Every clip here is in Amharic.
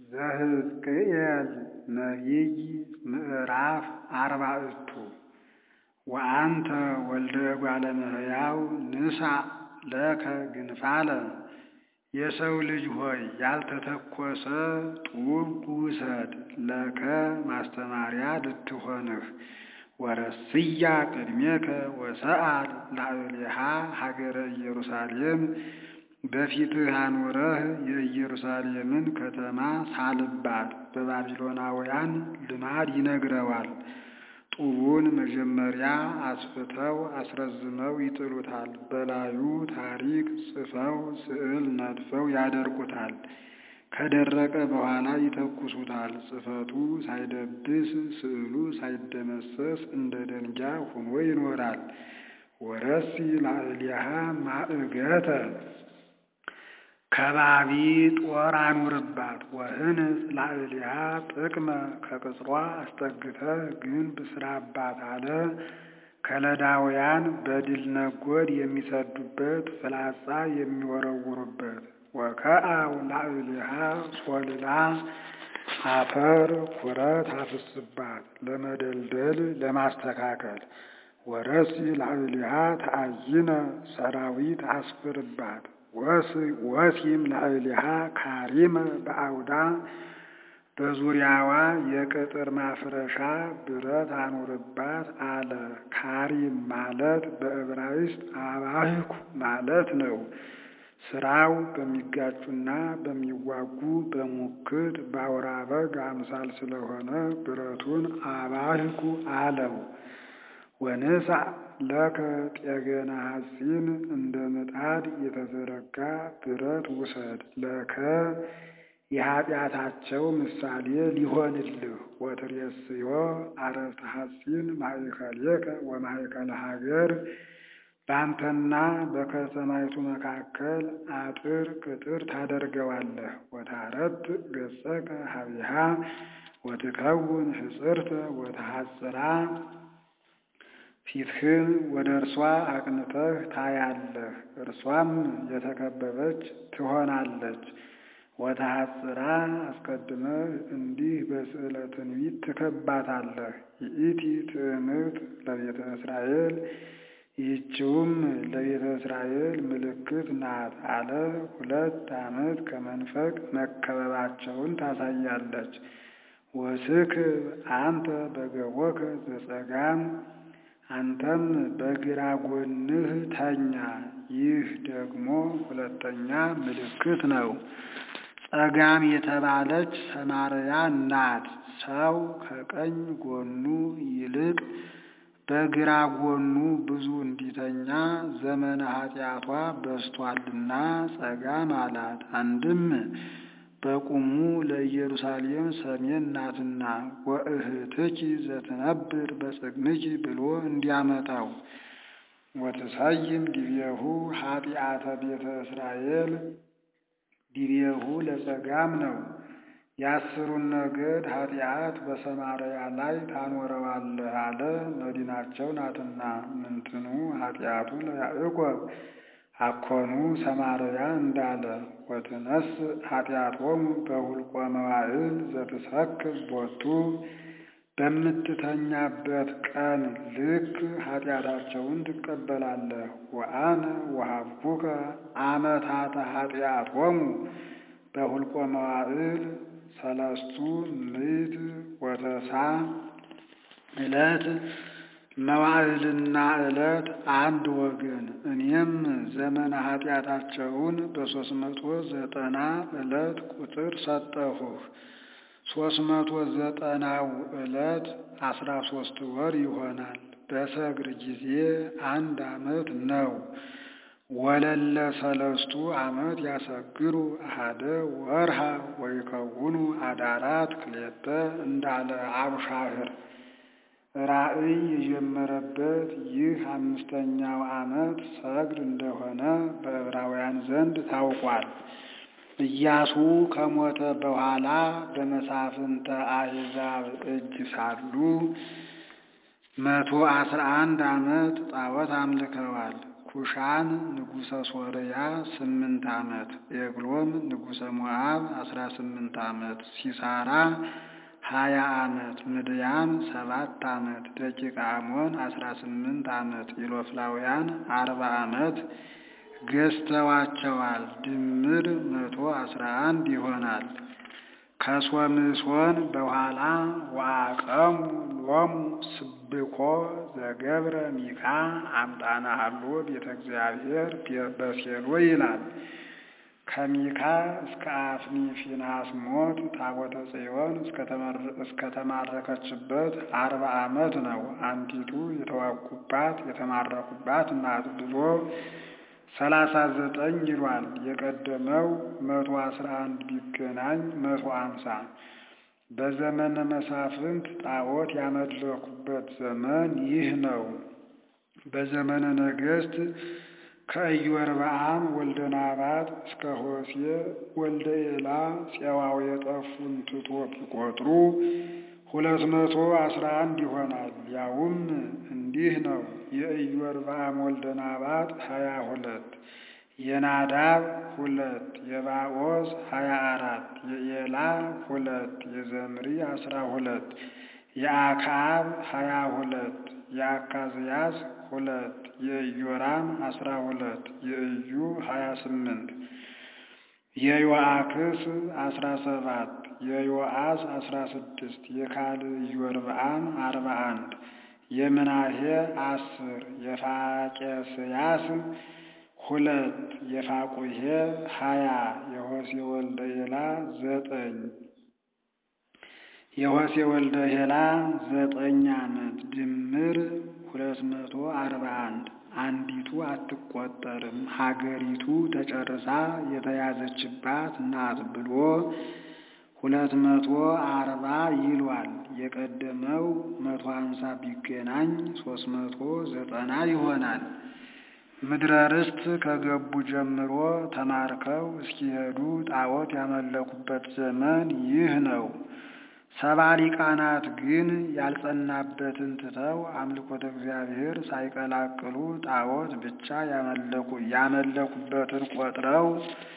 ዘሕዝቅኤል ነቢይ ምዕራፍ አርባዕቱ ወአንተ ወልደ እጓለ እመሕያው ንሣእ ለከ ግንፋለ የሰው ልጅ ሆይ ያልተተኰሰ ጡብ ውሰድ ለከ ማስተማሪያ ልትሆንህ ወረስያ ቅድሜከ ወሰአል ላዕሌሃ ሀገረ ኢየሩሳሌም በፊትህ አኑረህ የኢየሩሳሌምን ከተማ ሳልባት በባቢሎናውያን ልማድ ይነግረዋል። ጡቡን መጀመሪያ አስፍተው አስረዝመው ይጥሉታል። በላዩ ታሪክ ጽፈው ስዕል ነድፈው ያደርቁታል። ከደረቀ በኋላ ይተኩሱታል። ጽሕፈቱ ሳይደብስ ስዕሉ ሳይደመሰስ እንደ ደንጊያ ሆኖ ይኖራል። ወረሲ ላዕሌሃ ማእገተ ከባቢ ጦር አኑርባት። ወህንጽ ላዕሌሃ ጥቅመ ከቅጽሯ አስጠግተህ ግንብ ስራባት አለ። ከለዳውያን በድል ነጎድ የሚሰዱበት ፍላጻ የሚወረውሩበት ወከአው ላዕሌሃ ሶልላ አፈር ኩረት አፍስባት ለመደልደል ለማስተካከል። ወረሲ ላዕሌሃ ተአይነ ሰራዊት አስፍርባት። ወሲም ላዕሌሃ ካሪመ በአውዳ በዙሪያዋ የቅጥር ማፍረሻ ብረት አኑርባት አለ። ካሪም ማለት በዕብራይስጥ አባህኩ ማለት ነው። ስራው በሚጋጩና በሚዋጉ በሙክት በአውራ በግ አምሳል ስለሆነ ብረቱን አባህኩ አለው። ወንሳ ለከ ጤገና ሐጺን እንደ ምጣድ የተዘረጋ ብረት ውሰድ ለከ የኃጢአታቸው ምሳሌ ሊሆንልህ። ወትሬስዮ አረፍተ ሐጺን ማእከሌከ ወማእከለ ሀገር በአንተና በከተማይቱ መካከል አጥር ቅጥር ታደርገዋለህ። ወታረት ገጸከ ሀቢሃ ወትከውን ሕጽርተ ወተሐጽራ ፊትህን ወደ እርሷ አቅንተህ ታያለህ፣ እርሷም የተከበበች ትሆናለች። ወተሐጽራ አስቀድመህ እንዲህ በስዕለ ትንቢት ትከባታለህ። ይእቲ ትዕምርት ለቤተ እስራኤል ይህችውም ለቤተ እስራኤል ምልክት ናት አለ። ሁለት ዓመት ከመንፈቅ መከበባቸውን ታሳያለች። ወስክብ አንተ በገቦከ ዘጸጋም አንተም በግራ ጎንህ ተኛ። ይህ ደግሞ ሁለተኛ ምልክት ነው። ጸጋም የተባለች ሰማርያ ናት። ሰው ከቀኝ ጎኑ ይልቅ በግራ ጎኑ ብዙ እንዲተኛ ዘመነ ኃጢአቷ በስቷልና ጸጋም አላት። አንድም በቁሙ ለኢየሩሳሌም ሰሜን ናትና ወእህትኪ ዘትነብር በጽግንኪ ብሎ እንዲያመጣው ወትሰይም ዲቤሁ ኃጢአተ ቤተ እስራኤል ዲቤሁ ለጸጋም ነው። የአስሩን ነገድ ኃጢአት በሰማርያ ላይ ታኖረዋለህ አለ። መዲናቸው ናትና ምንትኑ ኃጢአቱ ለያዕቆብ አኮኑ ሰማርያ እንዳለ ወትነስ ኃጢአቶሙ በሁልቆ መዋዕል ዘትሰክብ ቦቱ በምትተኛበት ቀን ልክ ኃጢአታቸውን ትቀበላለህ። ወአነ ወሀብኩከ አመታተ ኃጢአቶሙ በሁልቆ መዋዕል ሰለስቱ ምዕት ወተሳ ዕለት መዋዕልና ዕለት አንድ ወገን። እኔም ዘመነ ኃጢአታቸውን በሦስት መቶ ዘጠና ዕለት ቁጥር ሰጠሁህ። ሦስት መቶ ዘጠናው ዕለት አስራ ሦስት ወር ይሆናል። በሰግር ጊዜ አንድ ዓመት ነው። ወለለ ሰለስቱ ዓመት ያሰግሩ አሃደ ወርሃ ወይከውኑ አዳራት ክሌተ እንዳለ አቡሻህር ራእይ የጀመረበት ይህ አምስተኛው ዓመት ሰግር እንደሆነ በዕብራውያን ዘንድ ታውቋል። ኢያሱ ከሞተ በኋላ በመሳፍንተ አሕዛብ እጅ ሳሉ መቶ አስራ አንድ ዓመት ጣዖት አምልከዋል። ኩሻን ንጉሠ ሶርያ ስምንት ዓመት ኤግሎም ንጉሠ ሞዓብ አስራ ስምንት ዓመት ሲሳራ ሀያ ዓመት ምድያም ሰባት ዓመት ደቂቀ አሞን አስራ ስምንት ዓመት ኢሎፍላውያን አርባ ዓመት ገዝተዋቸዋል። ድምር መቶ አስራ አንድ ይሆናል። ከሶምሶን በኋላ ወአቀሙ ሎሙ ስብኮ ዘገብረ ሚካ አምጣነ ሀሎ ቤተ እግዚአብሔር በሴሎ ይላል። ከሚካ እስከ አፍኒ ፊንሐስ ሞት ታቦተ ጽዮን እስከተማረከችበት አርባ ዓመት ነው። አንዲቱ የተዋጉባት የተማረኩባት ናት ብሎ ሰላሳ ዘጠኝ ይሏል። የቀደመው መቶ አስራ አንድ ቢገናኝ መቶ አምሳ በዘመነ መሳፍንት ጣዖት ያመለኩበት ዘመን ይህ ነው። በዘመነ ነገሥት ከኢዮርብዓም ወልደ ናባጥ እስከ ሆሴዕ ወልደ ኤላ ፄዋው የጠፉን ትቶ ቢቆጥሩ ሁለት መቶ አስራ አንድ ይሆናል። ያውም እንዲህ ነው። የኢዮርብዓም ወልደ ናባጥ ሀያ ሁለት የናዳብ ሁለት የባኦስ ሀያ አራት የኤላ ሁለት የዘምሪ አስራ ሁለት የአክዓብ ሀያ ሁለት የአካዝያስ ሁለት የኢዮራም አስራ ሁለት የኢዩ ሀያ ስምንት የዮአክስ አስራ ሰባት የዮአስ አስራ ስድስት የካልዕ ኢዮርብዓም አርባ አንድ የምናሄ አስር የፋቄስያስ ሁለት የፋቁሄ ሀያ የሆሴ ወልደ ኤላ ዘጠኝ የሆሴ ወልደ ኤላ ዘጠኝ ዓመት ድምር ሁለት መቶ አርባ አንድ አንዲቱ አትቆጠርም ሀገሪቱ ተጨርሳ የተያዘችባት ናት ብሎ ሁለት መቶ አርባ ይሏል። የቀደመው መቶ ሀምሳ ቢገናኝ ሶስት መቶ ዘጠና ይሆናል። ምድረ ርስት ከገቡ ጀምሮ ተማርከው እስኪሄዱ ጣዖት ያመለኩበት ዘመን ይህ ነው። ሰባ ሊቃናት ግን ያልጸናበትን ትተው አምልኮተ እግዚአብሔር ሳይቀላቅሉ ጣዖት ብቻ ያመለኩ ያመለኩበትን ቆጥረው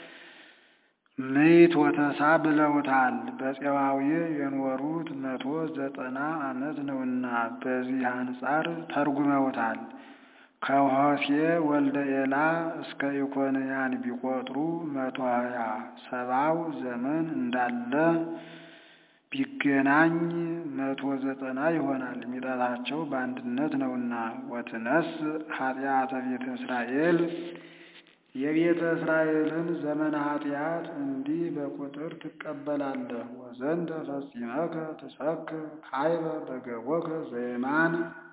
ምይት ወተሳ ብለውታል። በፄዋዊ የኖሩት መቶ ዘጠና ዓመት ነውና በዚህ አንጻር ተርጉመውታል። ከሆሴ ወልደ ኤላ እስከ ኢኮንያን ቢቆጥሩ መቶ ሀያ ሰባው ዘመን እንዳለ ቢገናኝ መቶ ዘጠና ይሆናል። ሚጠታቸው በአንድነት ነውና ወትነስ ኃጢአተ ቤተ እስራኤል የቤተ እስራኤልን ዘመነ ኃጢአት እንዲህ በቁጥር ትቀበላለህ። ወዘንተ ፈጺመከ ትሰክር ካይበ በገቦከ ዘየማን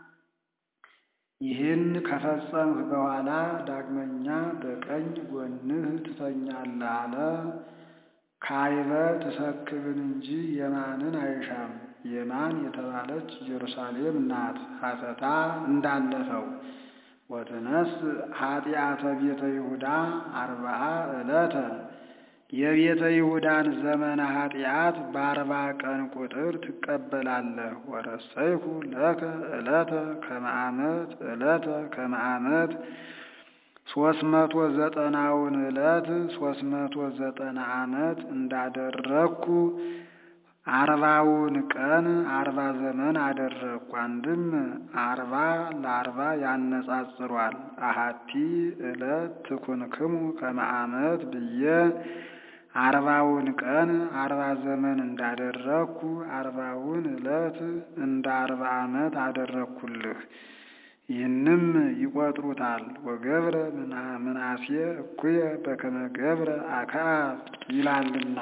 ይህን ከፈጸምህ በኋላ ዳግመኛ በቀኝ ጎንህ ትተኛለህ አለ። ካይበ ትሰክብን እንጂ የማንን አይሻም። የማን የተባለች ኢየሩሳሌም ናት። ሐተታ እንዳለፈው ወትነስ ኃጢአተ ቤተ ይሁዳ አርባአ ዕለተ የቤተ ይሁዳን ዘመነ ኃጢአት በአርባ ቀን ቁጥር ትቀበላለህ። ወረሰይኩ ለከ ዕለተ ከመዓመት ዕለተ ከመዓመት ሶስት መቶ ዘጠናውን ዕለት ሶስት መቶ ዘጠና ዓመት እንዳደረግኩ አርባውን ቀን አርባ ዘመን አደረግኩ። አንድም አርባ ለአርባ ያነጻጽሯል። አሃቲ ዕለት ትኩንክሙ ከመዓመት ብዬ አርባውን ቀን አርባ ዘመን እንዳደረግኩ አርባውን ዕለት እንደ አርባ ዓመት አደረግኩልህ። ይህንም ይቆጥሩታል። ወገብረ ምናሴ እኩየ በከመ ገብረ አክዓብ ይላልና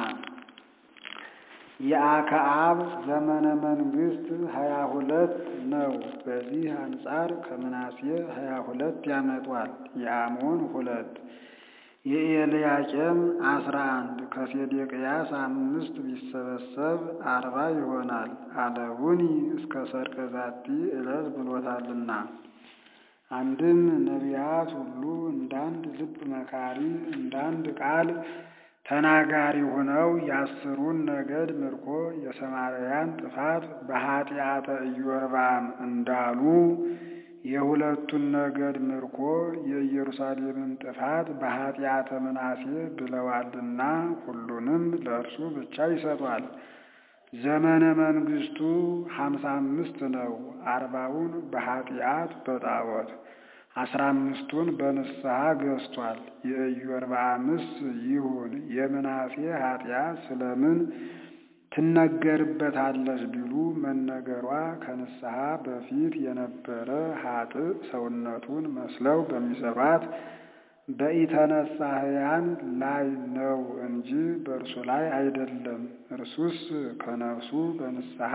የአክዓብ ዘመነ መንግስት ሀያ ሁለት ነው። በዚህ አንጻር ከምናሴ ሀያ ሁለት ያመጧል። የአሞን ሁለት የኤልያቄም አስራ አንድ ከሴዴቅያስ አምስት ቢሰበሰብ አርባ ይሆናል። አለሁኒ እስከ ሰርቀ ዛቲ ዕለት ብሎታልና አንድም ነቢያት ሁሉ እንዳንድ ልብ መካሪ እንዳንድ ቃል ተናጋሪ ሆነው የአስሩን ነገድ ምርኮ የሰማርያን ጥፋት በኃጢአተ ኢዮርብዓም እንዳሉ የሁለቱን ነገድ ምርኮ የኢየሩሳሌምን ጥፋት በኃጢአተ ምናሴ ብለዋልና ሁሉንም ለእርሱ ብቻ ይሰጧል። ዘመነ መንግስቱ ሀምሳ አምስት ነው። አርባውን በኃጢአት በጣዖት አስራ አምስቱን በንስሐ ገዝቷል። የኢዮርብዓምስ ይሁን የምናሴ ኃጢአት ስለምን ትነገርበታለች ቢሉ መነገሯ ከንስሐ በፊት የነበረ ኃጥእ ሰውነቱን መስለው በሚሰሯት በኢተነሳህያን ላይ ነው እንጂ በእርሱ ላይ አይደለም። እርሱስ ከነፍሱ በንስሐ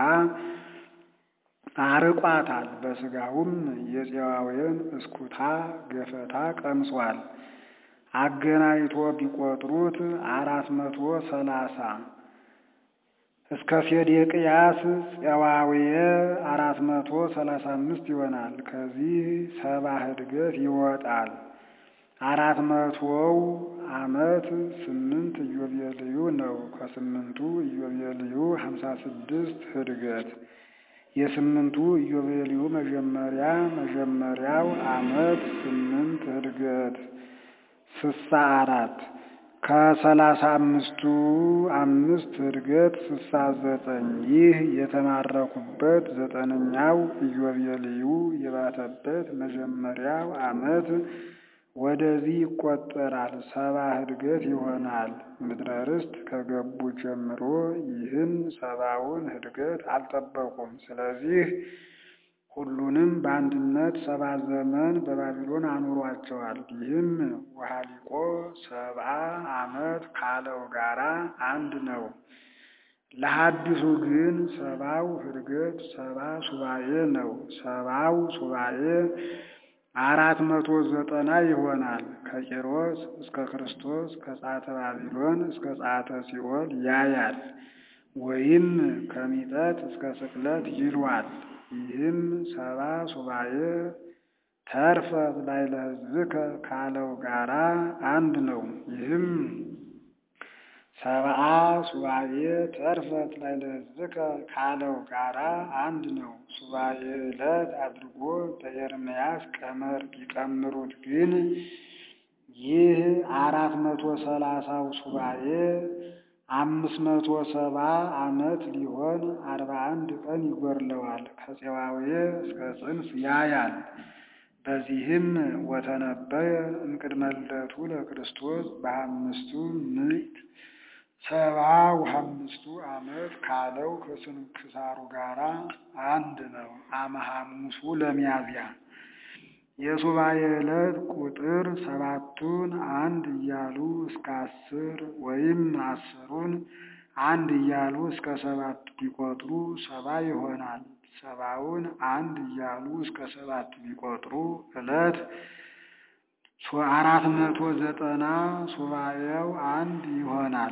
አርቋታል። በሥጋውም የፄዋዌን እስኩታ ገፈታ ቀምሷል። አገናኝቶ ቢቆጥሩት አራት መቶ ሰላሳ እስከ ሴዴቅያስ ፄዋዌ አራት መቶ ሰላሳ አምስት ይሆናል። ከዚህ ሰባ ህድገት ይወጣል። አራት መቶው ዓመት ስምንት ኢዮቤልዩ ነው። ከስምንቱ ኢዮቤልዩ ሀምሳ ስድስት ህድገት የስምንቱ ኢዮቤልዩ መጀመሪያ መጀመሪያው ዓመት ስምንት ህድገት ስሳ አራት ከሰላሳ አምስቱ አምስት ህድገት ስሳ ዘጠኝ ይህ የተማረኩበት ዘጠነኛው ኢዮቤልዩ የባተበት መጀመሪያው ዓመት ወደዚህ ይቆጠራል። ሰባ ህድገት ይሆናል። ምድረ ርስት ከገቡ ጀምሮ ይህን ሰባውን ህድገት አልጠበቁም። ስለዚህ ሁሉንም በአንድነት ሰባ ዘመን በባቢሎን አኑሯቸዋል። ይህም ወሃሊቆ ሰብአ ዓመት ካለው ጋራ አንድ ነው። ለሐዲሱ ግን ሰባው ህድገት ሰባ ሱባኤ ነው። ሰባው ሱባኤ አራት መቶ ዘጠና ይሆናል። ከቄሮስ እስከ ክርስቶስ ከጻተ ባቢሎን እስከ ጻተ ሲኦል ያያል። ወይም ከሚጠት እስከ ስቅለት ይሏል። ይህም ሰባ ሱባኤ ተርፈት ላይ ለሕዝብከ ካለው ጋራ አንድ ነው። ይህም ሰብአ ሱባኤ ተርፈት ላይ ለሕዝብከ ካለው ጋራ አንድ ነው። ሱባኤ ዕለት አድርጎ በኤርምያስ ቀመር ቢቀምሩት ግን ይህ አራት መቶ ሰላሳው ሱባኤ አምስት መቶ ሰባ ዓመት ሊሆን አርባ አንድ ቀን ይጎድለዋል። ከፄዋዌ እስከ ጽንፍ ያያል። በዚህም ወተነበየ እምቅድመ ልደቱ ለክርስቶስ በአምስቱ ምዕት ሰባ ወአምስቱ ዓመት ካለው ከስንክሳሩ ጋራ አንድ ነው። አመ ሐሙሱ ለሚያዝያ የሱባኤ ዕለት ቁጥር ሰባቱን አንድ እያሉ እስከ አስር ወይም አስሩን አንድ እያሉ እስከ ሰባት ቢቆጥሩ ሰባ ይሆናል። ሰባውን አንድ እያሉ እስከ ሰባት ቢቆጥሩ ዕለት አራት መቶ ዘጠና ሱባኤው አንድ ይሆናል።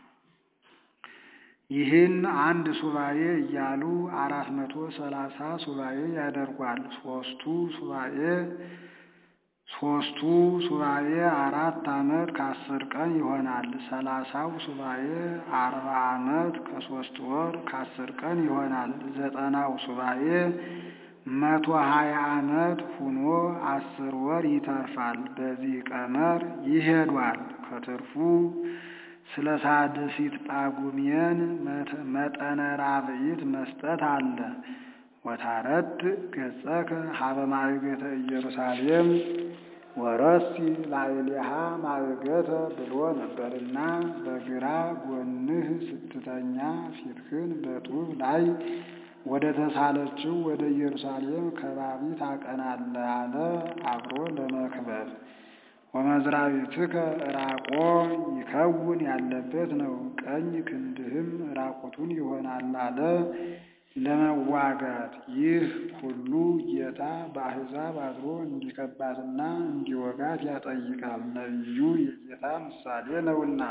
ይህን አንድ ሱባኤ እያሉ አራት መቶ ሰላሳ ሱባኤ ያደርጓል። ሶስቱ ሱባኤ ሶስቱ ሱባኤ አራት ዓመት ከአስር ቀን ይሆናል። ሰላሳው ሱባኤ አርባ ዓመት ከሶስት ወር ከአስር ቀን ይሆናል። ዘጠናው ሱባኤ መቶ ሀያ ዓመት ሁኖ አስር ወር ይተርፋል። በዚህ ቀመር ይሄዷል። ከትርፉ ስለ ሳድሲት ጳጉሜን መጠነ ራብዒት መስጠት አለ። ወታረት ገጸከ ሀበ ማዕገተ ኢየሩሳሌም ወረሲ ላዕሌሃ ማዕገተ ብሎ ነበርና በግራ ጎንህ ስትተኛ ፊትህን በጡብ ላይ ወደ ተሳለችው ወደ ኢየሩሳሌም ከባቢ ታቀናለህ አለ አብሮ ለመክበብ ወመዝራቢትከ ራቆ ይከውን ያለበት ነው። ቀኝ ክንድህም ራቁቱን ይሆናል አለ ለመዋጋት። ይህ ሁሉ ጌታ በአሕዛብ አድሮ እንዲከባትና እንዲወጋት ያጠይቃል። ነቢዩ የጌታ ምሳሌ ነውና።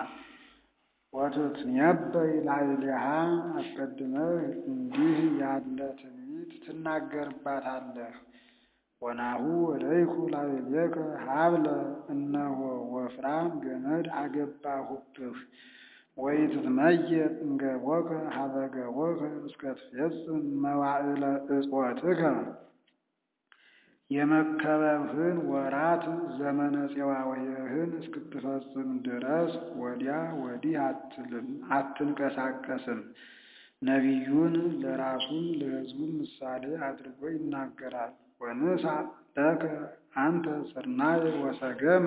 ወትትነበይ ላዕሌሃ አስቀድመህ እንዲህ ያለ ትንቢት ትናገርባታለህ። ወናሁ ወለይኩ ላዕሌከ ሀብለ እነሆ ወፍራም ገመድ አገባሁብህ ወኢትትመየጥ እምገቦከ ሀበ ገቦከ እስከ ትፌጽም መዋዕለ እጾትከ የመከበብህን ወራት ዘመነ ፄዋውህን እስክትፈጽም ድረስ ወዲያ ወዲህ አትልም አትንቀሳቀስም። ነቢዩን ለራሱም ለሕዝቡም ምሳሌ አድርጎ ይናገራል። ወንሳ ለከ አንተ ስርናይ ወሰገመ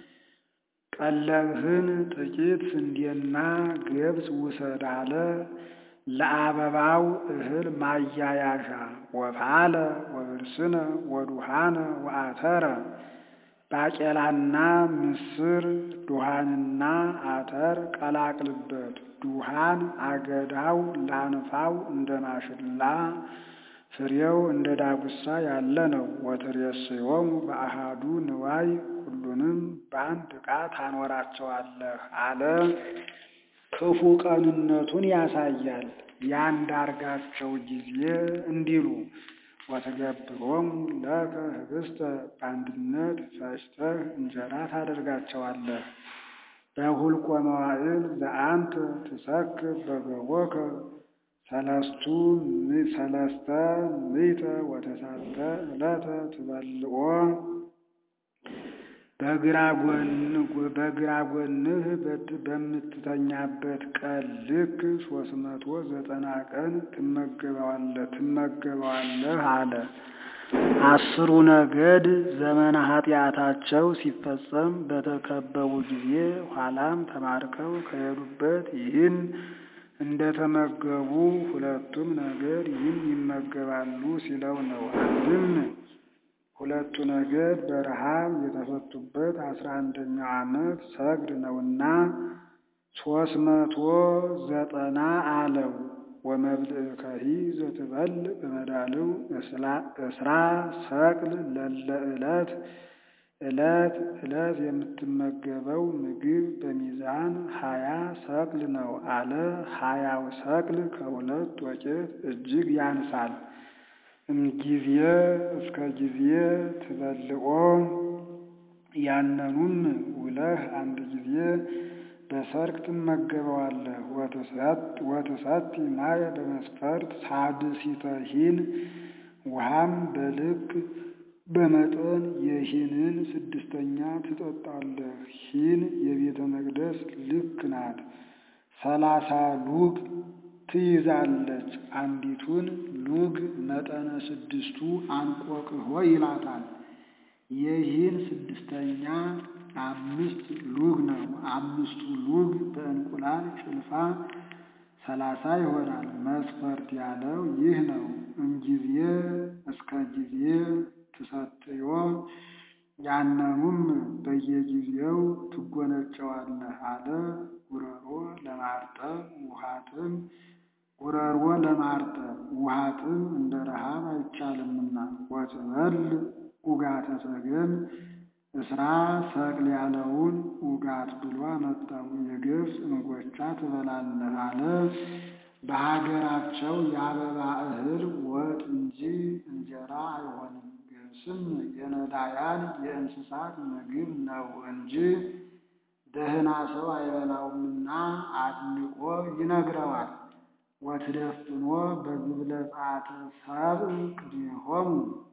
ቀለብህን ጥቂት ስንዴና ገብስ ውሰድ አለ። ለአበባው እህል ማያያዣ ወፋለ ወብርስነ ወዱሃነ ወአተረ ባቄላና ምስር ዱሃንና አተር ቀላቅልበት። ዱሃን አገዳው ላንፋው እንደ ማሽላ ፍሬው እንደ ዳጉሳ ያለ ነው። ወትሬስዮሙ በአሃዱ ንዋይ ሁሉንም በአንድ ዕቃ ታኖራቸዋለህ አለ። ክፉ ቀንነቱን ያሳያል። ያንዳርጋቸው ጊዜ እንዲሉ ወትገብሮሙ ለከ ህብስተ በአንድነት ፈጭተህ እንጀራ ታደርጋቸዋለህ። በሁልቆ መዋዕል ዘአንተ ትሰክር በገቦከ ሰለስቱ ሰለስተ ምዕተ ወተሳተ ዕለተ ትበልዖ በግራ ጎንህ በምትተኛበት ቀን ልክ ሶስት መቶ ዘጠና ቀን ትመገበዋለህ ትመገበዋለህ አለ። አስሩ ነገድ ዘመነ ኃጢአታቸው ሲፈጸም በተከበቡ ጊዜ ኋላም ተማርከው ከሄዱበት ይህን እንደተመገቡ ሁለቱም ነገድ ይህን ይመገባሉ ሲለው ነው። አንድም ሁለቱ ነገድ በረሃብ የተፈቱበት አስራ አንደኛው ዓመት ሰግድ ነውና ሶስት መቶ ዘጠና አለው። ወመብልዕከሂ ዘትበል በመዳልው እስራ ሰቅል ለለ ዕለት ዕለት ዕለት የምትመገበው ምግብ በሚዛን ሀያ ሰቅል ነው አለ። ሀያው ሰቅል ከሁለት ወቄት እጅግ ያንሳል። እምጊዜ እስከ ጊዜ ትበልዖ ያነኑም ውለህ አንድ ጊዜ በሰርክ ትመገበዋለህ። ወትሰቲ ማየ በመስፈርት ሳድሲተሂን ውሃም በልክ በመጠን የሂንን ስድስተኛ ትጠጣለህ። ሂን የቤተ መቅደስ ልክ ናት። ሰላሳ ሉግ ትይዛለች። አንዲቱን ሉግ መጠነ ስድስቱ አንቆቅሆ ይላታል። የሂን ስድስተኛ አምስት ሉግ ነው። አምስቱ ሉግ በእንቁላል ጭልፋ ሰላሳ ይሆናል። መስፈርት ያለው ይህ ነው። እምጊዜ እስከ ጊዜ ትሰትዮ ያነኑም በየጊዜው ትጎነጨዋለህ አለ። ጉረሮ ለማርጠብ ውሃጥም ጉረሮ ለማርጠብ ውሃጥም እንደ ረሃብ አይቻልምና ወትበል ኡጋተ ሰገም እስራ ሰቅል ያለውን ኡጋት ብሎ አመጣው። የገብስ እንጎቻ ትበላለህ አለ። በሀገራቸው የአበባ እህል ወጥ እንጂ እንጀራ አይሆንም። ገብስም የነዳያን የእንስሳት ምግብ ነው እንጂ ደህና ሰው አይበላውምና አድንቆ ይነግረዋል። ወትደፍኖ በግብለ ጸአተ ሰብእ ቅድሜሆሙ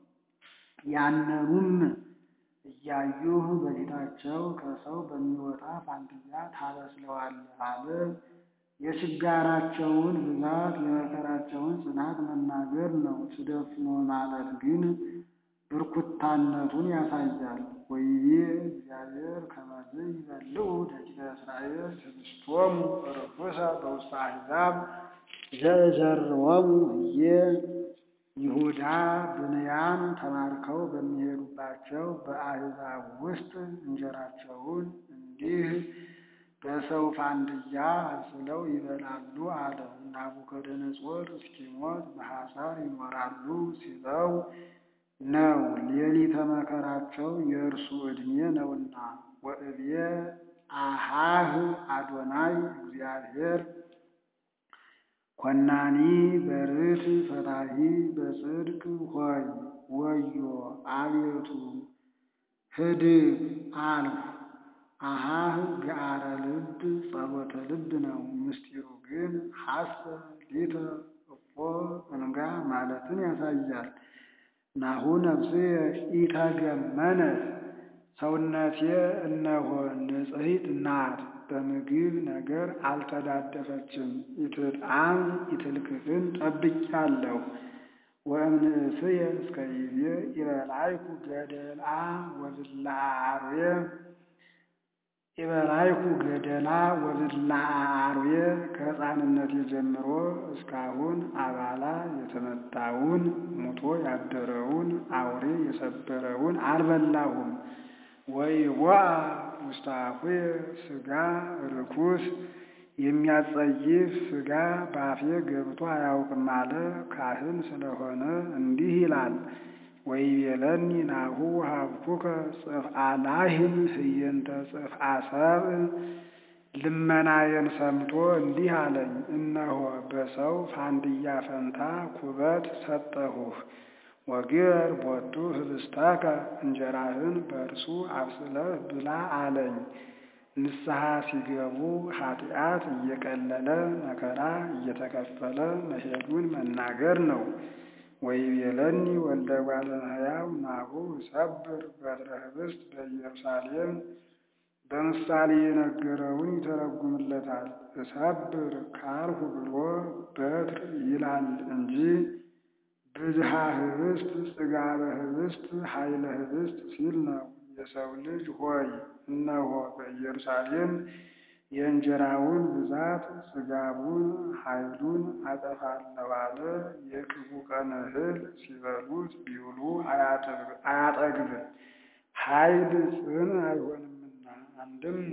ያነኑም እያዩህ በፊታቸው ከሰው በሚወጣ ፋንድያ ታበስለዋለህ አለ። የችጋራቸውን ብዛት የመከራቸውን ጽናት መናገር ነው። ትደፍኖ ማለት ግን ብርኩታነቱን ያሳያል። ወይቤ እግዚአብሔር ከመዝ ይበልዑ ደቂቀ እስራኤል ትዕግሥቶሙ ርኩሰ በውስተ አሕዛብ ዘእዘርዎሙ ህዬ ይሁዳ ብንያም ተማርከው በሚሄዱባቸው በአሕዛብ ውስጥ እንጀራቸውን እንዲህ በሰው ፋንድያ አብስለው ይበላሉ አለ። ናቡከደነጾር እስኪሞት በሐሳር ይኖራሉ ሲለው ነው። ሌሊተ መከራቸው የእርሱ ዕድሜ ነውና። ወእብየ አሃህ አዶናይ እግዚአብሔር ኮናኒ በርት ፈታሂ በጽድቅ ሆይ ወዮ አቤቱ ህድግ አልሁ። አሃህ ገአረ ልብ ጸሎተ ልብ ነው። ምስጢሩ ግን ሐሰ ሊተ እፎ እንጋ ማለትን ያሳያል። ናሁ ነፍስየ ኢተገመነት ሰውነቴ እነሆ ንጽሕት ናት፣ በምግብ ነገር አልተዳደፈችም። ኢትጣም ኢትልክፍን ጠብቄአለሁ። ወእምንእስየ እስከ ይዜ ኢበላይኩ ገደላ ወብልዐ አርዌ ኢበላይኩ ገደላ ወብልዐ አርዌ ከሕፃንነቴ ጀምሮ እስካሁን አባላ የተመታውን ሙቶ ያደረውን አውሬ የሰበረውን አልበላሁም። ወኢቦአ ውስተ አፉየ ሥጋ ርኩስ የሚያጸይፍ ሥጋ በአፌ ገብቶ አያውቅም አለ። ካህን ስለሆነ እንዲህ ይላል። ወይቤለኒ ናሁ ሀብኩከ ጽፍአ ላህም ህየንተ ጽፍአ ሰብእ ልመናዬን ሰምቶ እንዲህ አለኝ፣ እነሆ በሰው ፋንድያ ፈንታ ኩበት ሰጠሁህ። ወግር ቦቱ ህብስተከ እንጀራህን በእርሱ አብስለህ ብላ አለኝ። ንስሐ ሲገቡ ኃጢአት እየቀለለ መከራ እየተከፈለ መሄዱን መናገር ነው። ወይቤለኒ ወልደ እጓለ እመሕያው ናሁ ሰብር በትረ ህብስት በኢየሩሳሌም በምሳሌ የነገረውን ይተረጉምለታል። እሰብር ካልሁ ብሎ በትር ይላል እንጂ ብዝሃ ህብስት ጽጋበ ህብስት ኃይለ ህብስት ሲል ነው። የሰው ልጅ ሆይ እነሆ በኢየሩሳሌም የእንጀራውን ብዛት ጽጋቡን ኃይሉን አጠፋለሁ አለ። የክፉ ቀን እህል ሲበሉት ቢውሉ አያጠግብም፣ ኃይል ጽን አይሆንምና። አንድም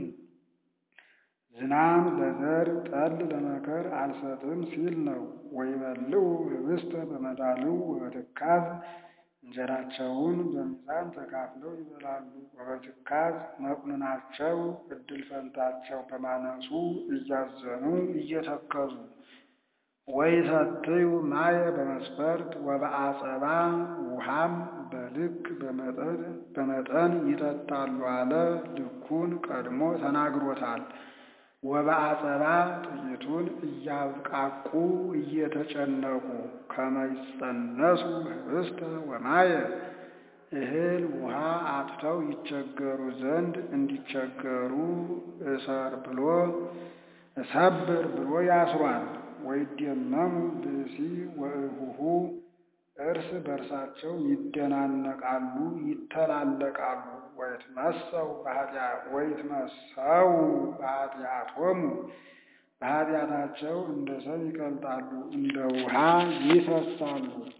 ዝናም ለዘር ጠል ለመከር አልሰጥም ሲል ነው። ወይበልዑ ህብስተ በመዳልው ወበትካዝ እንጀራቸውን በሚዛን ተካፍለው ይበላሉ። ወበትካዝ መቁንናቸው እድል ፈንታቸው በማነሱ እያዘኑ እየተከዙ ወይሰትዩ ማየ በመስፈርት ወበአጸባ ውሃም በልክ በመጠን ይጠጣሉ አለ። ልኩን ቀድሞ ተናግሮታል። ወበአጸባ ጥቂቱን እያብቃቁ እየተጨነቁ ከመይጸነሱ ህብስተ ወማየ እህል ውሃ አጥተው ይቸገሩ ዘንድ እንዲቸገሩ እሰር ብሎ እሰብር ብሎ ያስሯል። ወይደመሙ ብእሲ ወእሁሁ እርስ በርሳቸው ይደናነቃሉ፣ ይተላለቃሉ። ወይትመሰው ወይትመሰው በኃጢአቶሙ በኃጢአታቸው እንደ ሰም ይቀልጣሉ፣ እንደ ውሃ ይፈሳሉ።